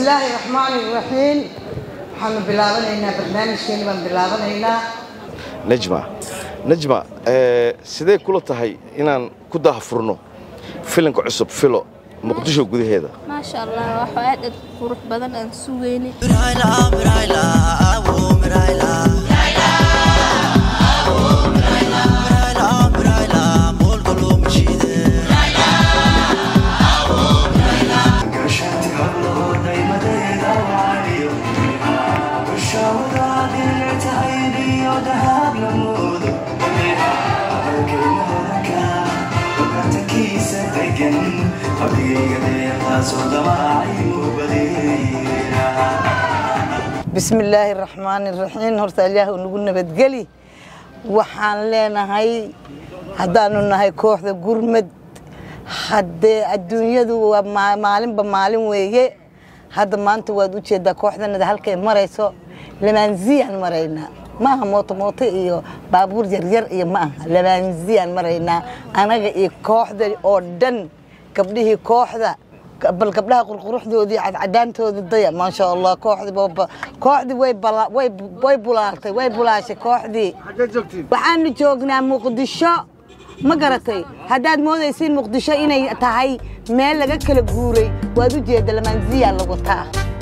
bismillaahi raxmaani raxiim waxaanu bilaabanaynaa barnaamijkeeni baan bilaabanaynaa najma najma sidee kula tahay inaan ku daahfurno filanka cusub filo muqdisho gudaheeda maasha allah wax aad aad qurux badan aan sugayni bismillaahi raxmaani raxiim horta ilaah nagu nabadgeli waxaan leenahay haddaanu nahay kooxda gurmad haddee adduunyadu waa maalinba maalin weeye hadda maanta waad u jeedaa kooxdanada halkay marayso lamaanziyaan maraynaa maaha mooto mooto iyo baabuur yaryar iyo ma aha lamaanziyaan maraynaa anaga iyo kooxda oo dhan gabdhihii kooxda bal gabdhaha qurquruxdoodii cadcadaantooda daya maasha allah kooxdii way bulaaltay way bulaashay kooxdii waxaanu joognaa muqdisho ma garatay haddaad moodaysiin muqdisho inay tahay meel laga kala guuray waad u jeedda lamaanziya lagu taa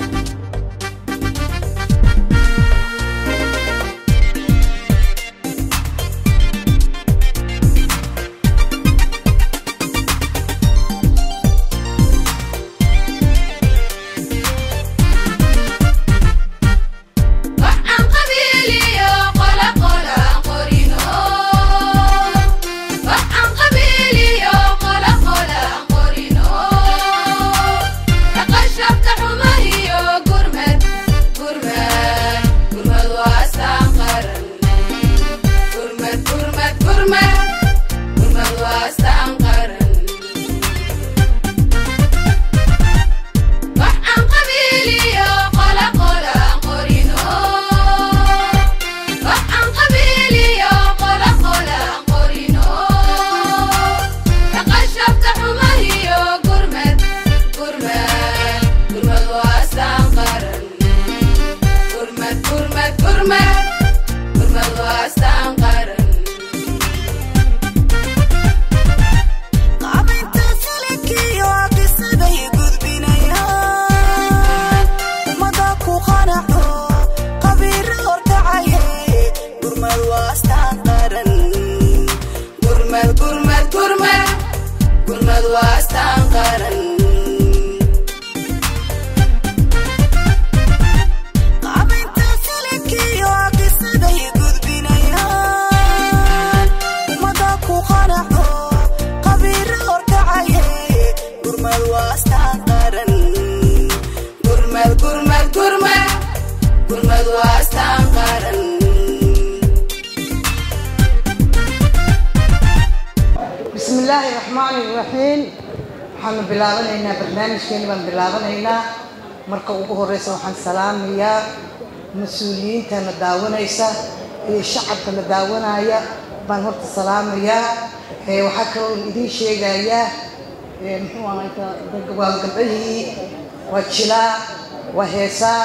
bismillaahi raxmaani raxiim waxaanu bilaabanaynaa barnaamijkeeni baan bilaabanaynaa marka ugu horeysa waxaan salaamayaa mas-uuliyiintana daawanaysa iyo shacabkana daawanaya baan horta salaamayaa waxaa kaloo idiin sheegayaa muxuu ahay waa gabdhahii waa jilaa waa heesaa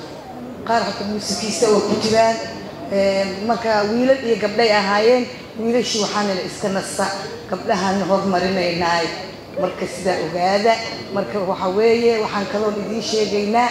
qaar hata muusikiista waa ku jiraan marka wiilal iyo gabdhay ahaayeen wiilashii waxaanala iska nasta gabdhahaan horumarinaynaay marka sidaa ogaada marka waxa weeye waxaan kaloon idiin sheegaynaa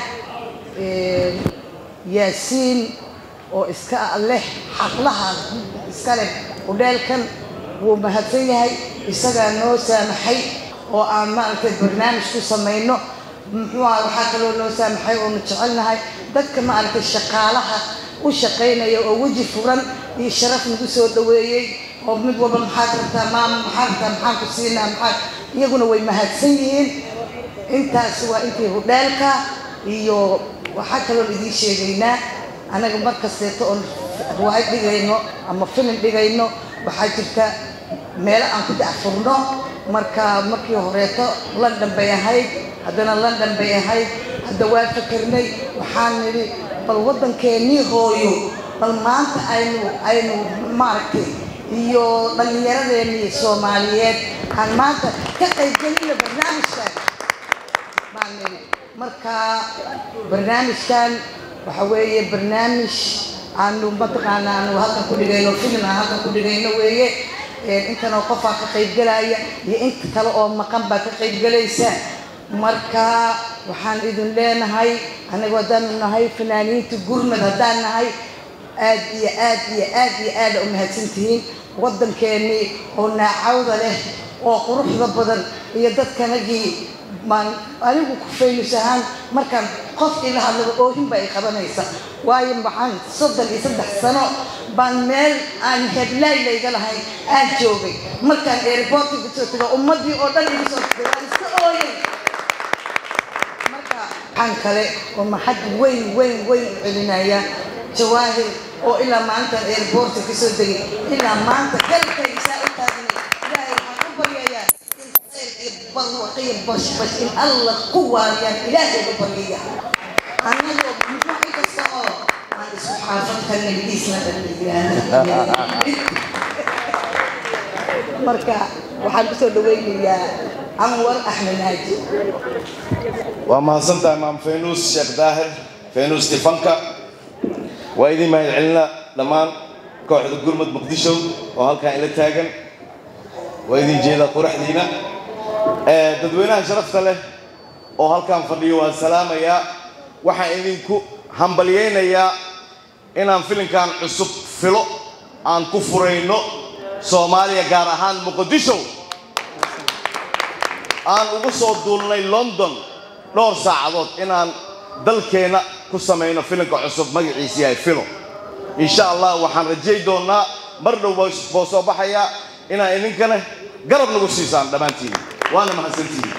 yaasiin oo iska leh xaqlaha iska leh udheelkan wuu mahadsan yahay isagaa noo saamaxay oo aan maaragtay barnaamij ku samayno muxuu aha waxaa kaloo noo saamaxay oonu jecelnahay dadka maaragtay shaqaalaha u shaqaynaya oo weji furan iyo sharaf nagu soo dhaweeyey oo mid walba maxaad rabtaa maama maxaa rabtaa maxaan ku siinaa maxaa iyaguna way mahadsan yihiin intaas waa intii hudheelka iyo waxaa kaloon idiin sheegaynaa anaga mar kasteeto oon riwaayad dhigayno ama filim dhigayno waxaa jirta meelo aan ku dacfurno marka markii horeeto london bay ahayd haddana london bay ahayd hadda waa fakarnay waxaan nidhi bal waddankeennii hooyo bal maanta aynu aynu maaragtay iyo dhallinyaradeenii soomaaliyeed aan maanta ka qaybgelino barnaamijkan baan nidhi marka barnaamijkan waxa weeye barnaamij aanu mataqaana aanu halkan ku dhigayno filim aan halkan ku dhigayno weeye intanoo qofaa ka qaybgelaya iyo inta kale oo maqan baa ka qaybgelaysa marka waxaan idin leenahay anagu haddaanu nahay fanaaniinta gurmad haddaan nahay aad iyo aad iyo aad iyo aada u mahadsantihiin waddankeennii oo naacawda leh oo quruxda badan iyo dadkanagii maan anigu ku faylus ahaan markaan qof ila hadlaba oohinba ay qabanaysa waayo maxaan soddon iyo saddex sano baan meel aan heblaay layga lahayn aan joogay markaan airportka kasoo tago ummaddii oo dhan igu soo tagay waan iska ooyay marka waxaan kale oo maxad weyn weyn weyn u celinaya jawaahir oo ilaa maalintan airportka kasoo degay ilaa maanta galkaysaa u taagnay ilaahay waxaan u baryayaa barwaqiya bashbash in alla ku waariyaan ilaahay u baryaya annagoo muxuu inkasta oo aan isku xaafadka nabigiisna dhan marka waxaan kusoo dhaweynayaa anwar axmed naaji waa mahadsantahay maam faynuus sheekh daahir faynuus tifanka waa idin mahad celina dhammaan kooxda gurmud muqdisho oo halkan ila taagan waa idin jeedaa quraxdiina dadweynaha sharafta leh oo halkan fadhiyo waan salaamayaa waxaan idinku hambalyaynayaa inaan filinkan cusub filo aan ku furayno soomaaliya gaar ahaan muqdisho aan ugu soo duulnay london dhowr saacadood inaan dalkeenna ku samayno filinka cusub magaciisa yahay filo insha allah waxaan rajay doonnaa mar dhow boo soo baxayaa inaan idinkana garab nagu siisaan dhammaantiin waana mahadsantihiin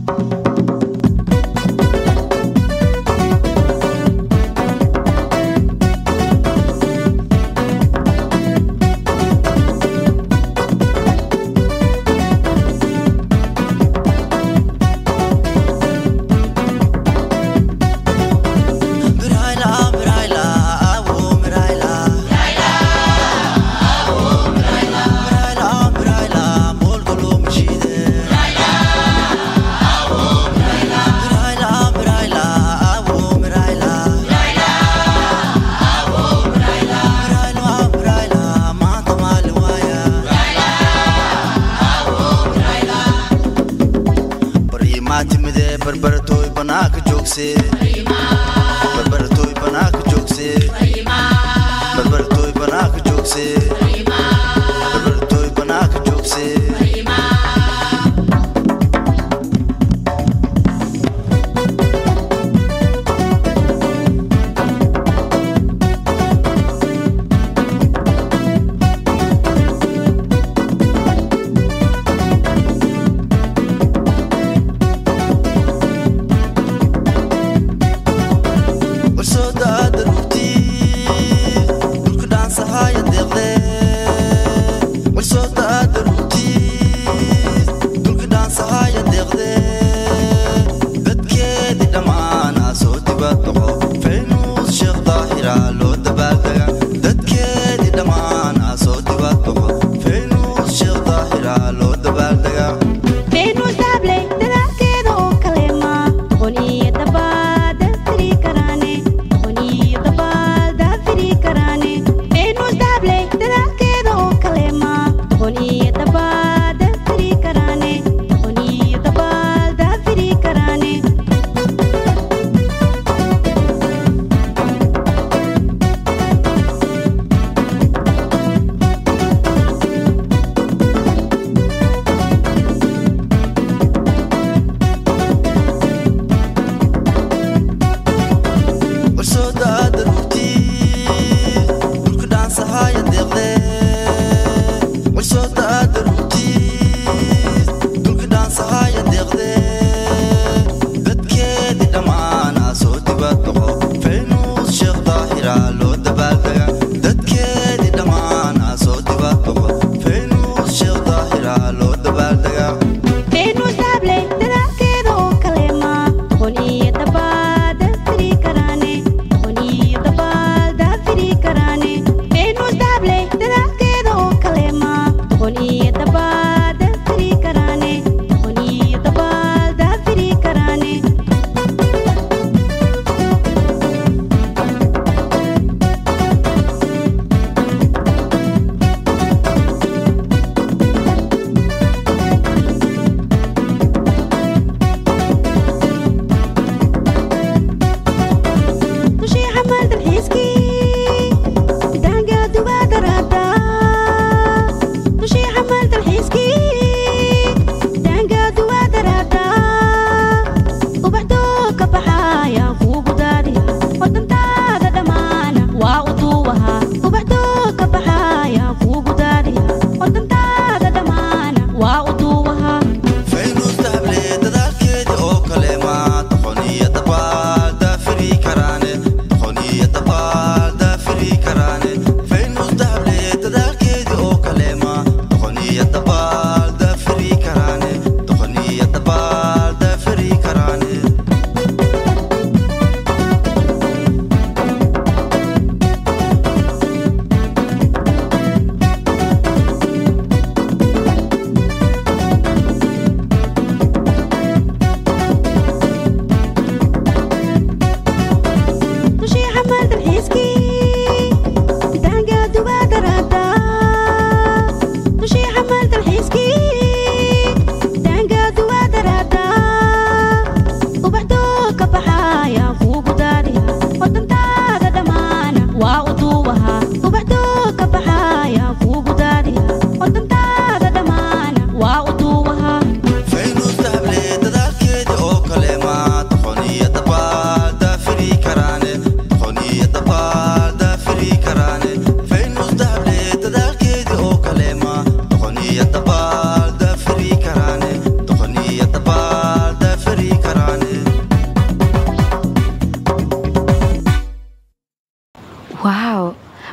barbaratoy banaanka joogse barbaratoy banaanka joogse barbaratoy banaanka joogse barbaratoy banaanka joogse warsoodada rugti dhulka dhaansahaya deeqde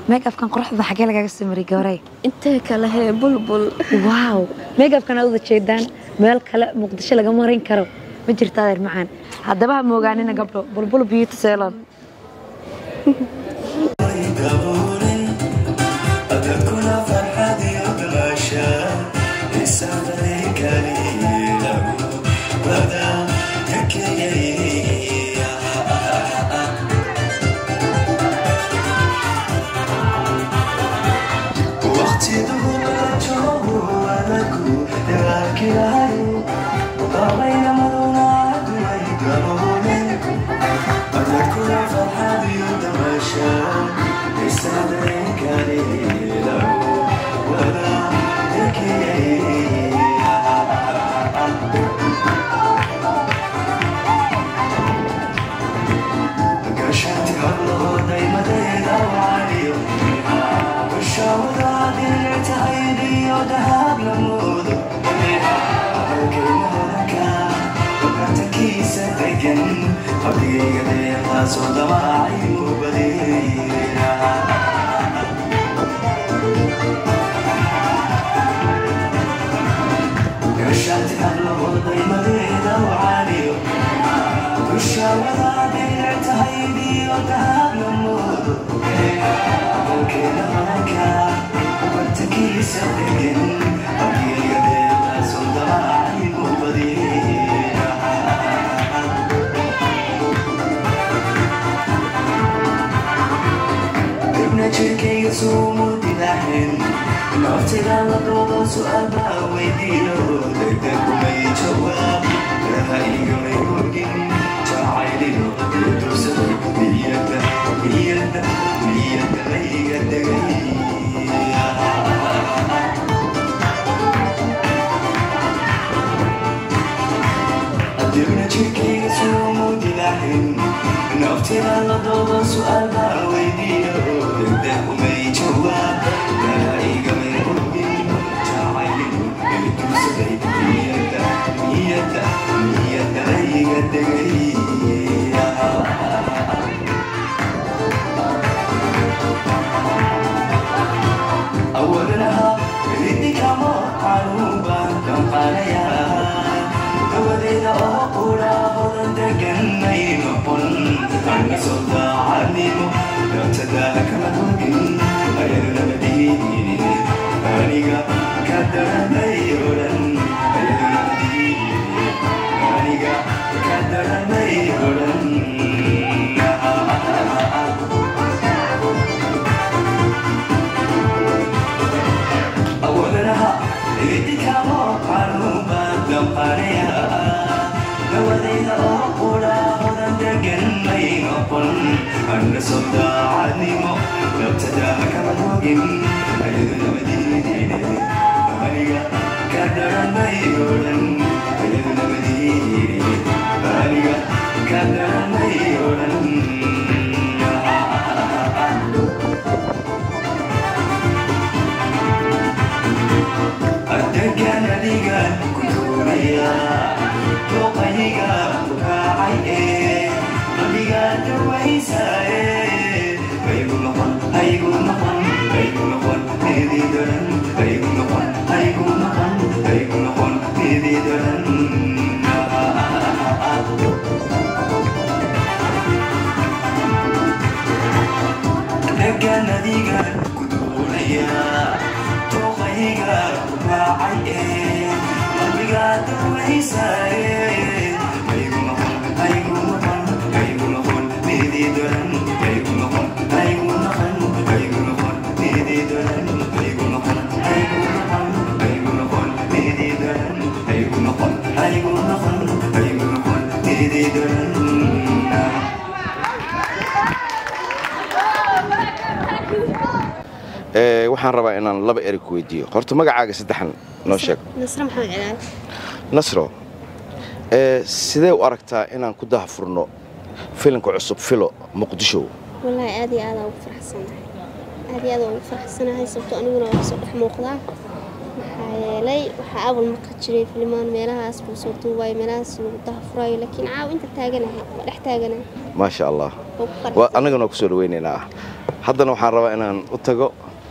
meegafkan quruxda xagee lagaaga soo mariyay gabaray intee kale hee bulbul waaw meegafkan aad uda jeedaan meel kale muqdisho laga marin karo ma jirta adeer macaan haddaba ha moogaanina gabdho bulbul beauty salon waxaan rabaa inaan laba eri ku weydiiyo horta magacaaga saddexan noo sheeg nasre maxamed cilaal nasro sidee u aragtaa inaan ku dahafurno filimka cusub filo muqdisho wallaahi aad iyo aadaan ugu faraxsanahay aad iyo aadaan ugu faraxsanahay sababto aniguna waa kasoo dhex muuqdaa maxaa yeelay waxaa awal marka jiray filimaan meelahaas buu soo duubayo meelahaas lagu dahafurayo laakiin caaw inta taaganahay waa dhex taaganahay maasha allah oo ku waa qanacsan annagana waa kusoo dhaweynaynaa haddana waxaan rabaa inaan u tago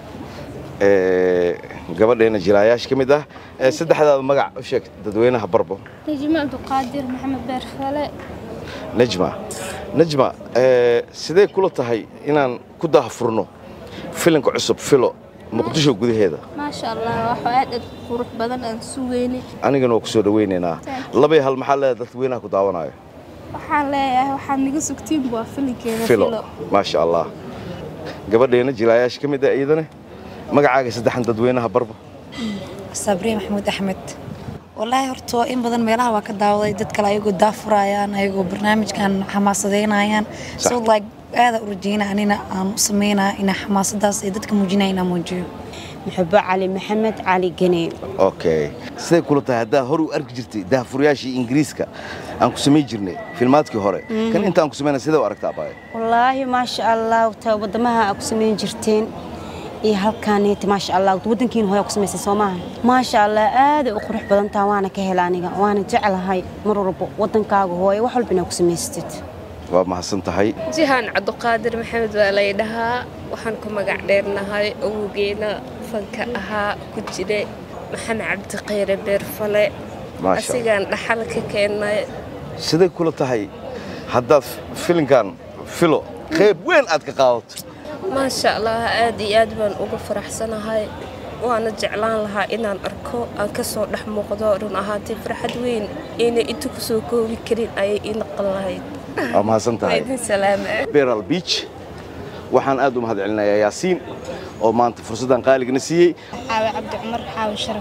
gabadheena jilaayaasha ka mid ah saddexdaada magac u sheeg dadweynaha barbo najmo cabdiqaadir maxamed beerfale najma najma sidee kula tahay inaan ku daahfurno filinka cusub filo muqdisho gudaheeda maasha allah waxaa aad aad qurux badan aan sugeynay anigana waa ku soo dhawaynaynaa labay hal maxaa leedahay dadweynaha ku daawanayo waxaan leeyahay waxaad naga sugtiin waa filinkeeda filo maasha allah gabadheena jilaayaasha ka mid ah iyadana magacaaga saddexan dadweynaha barbo sabriye maxamuud axmed wallaahi horta in badan meelaha waa ka daawaday dad kale ayagoo daafurayaan ayagoo barnaamijkan xamaasadeynayaan so like aada u rajeyna anina aan u sameynaa inaa xamaasadaas ee dadka muujinaya inaan muujiyo muxubo cali maxamed cali gene okay siday kula tahay haddaa hor u arki jirtay daahfuryaashii ingiriiska aan ku samayn jirnay filmaadkii hore kan inta aan ku samayna sidee u aragtaa baay wallaahi maasha allah ta wadamaha aa ku samayn jirteen iyo halkaaneta maasha allah wadankiina hore ku samaysay soo maaha maasha allah aaday u qurux badan taha waana ka hela aniga waana jeclahay mar walbo wadankaaga hooye wax walba inaa ku samaystid waa mahadsan tahay jihaan cabdiqaadir maxamed waa lay dhahaa waxaan ku magac dheernahay awowgeena fanka ahaa ku jira maxamed cabdiqayre beerfale asigaan dhaxal ka keennay siday kula tahay haddaad filinkan filo qayb weyn aad ka qaadato maasha allah aad iyo aad baan uga faraxsanahay waana jeclaan lahaa inaan arko aan ka soo dhex muuqdo run ahaantay farxad weyn inay inta ku soo koobi karin ayay ii naqan lahayd waa mahadsan tahay idin salaama beral beach waxaan aad u mahad celinayaa yaasiin oo maanta fursaddan qaaligana siiyey xaawe cabdi cumar xaawe sharaf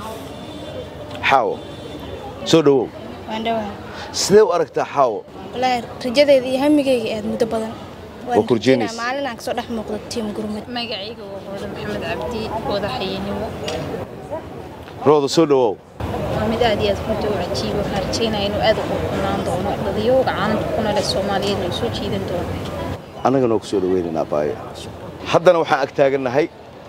xaawo soo dhowow waan dhawaa sidee u aragtaa xaawo wallaahi rajadeeda iyo hamigayga aad muddo badan Waa kurjeynaysa. maalin aan kasoo dhex muuqdo tiim gurmud magacayga waa hooda maxamed cabdi wadaxayenimo rooda soo dhowow waa mid aad iyo aad runta u cajiiba waxaan rajeynaya inuu aad u qurxunaan doono dadiyooga caalamka ku nool ee soomaaliyeedna uu soo jiidan doono annagana waa ku soo dhawaynaynaa baayo haddana waxaan ag taagannahay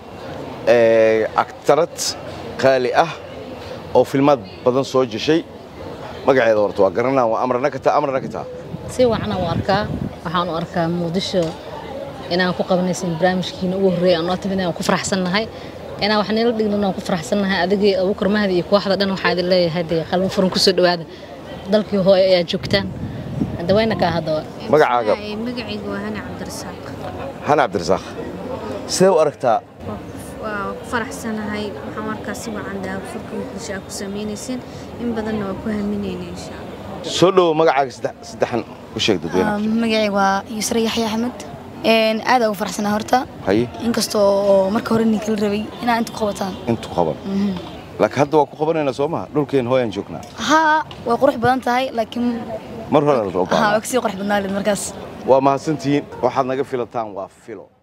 agtarad qaali ah oo filmaad badan soo jeshay magaceeda horta waa garanaa waa amrana kataa amrana kataa si wacan u arkaa waxaan u arkaa muqdisho inaan ku qabanaysan barnaamijkiina ugu horreeya aan noo timid aan ku faraxsannahay inaan wax nila dhignan aan ku faraxsannahay adigii abuukar mahdi iyo kooxda dhan waxaa idin leeyahay dee qalmo furan kusoo dhowaada dalkii hooyo ayaa joogtaan hadda wayna kaa haddaba magacaaga magacayga waa hani cabdirasaaq hana cabdirasaaq sidee u aragtaa waa ku faraxsanahay waxaan markaa si wacan daafurka muqdisho aa ku samaynaysin in badanna waa ku haminayna insha allah soo dhowow magacaaga saddex- saddexan u sheeg dadweynaha magacayga waa yusra yaxya axmed aad ugu faraxsanaa horta haye inkastoo oo marka hore ninkala rabay inaa inta ku qabataan intu qaban laakiin hadda waa ku qabanaynaa soo maha dhulkeen hooyaan joognaa haa way qurux badan tahay laakiin mar hore la haa way roobaa kasii qurux badnaa leed markaas waa mahadsantihiin waxaad naga filataan waa filo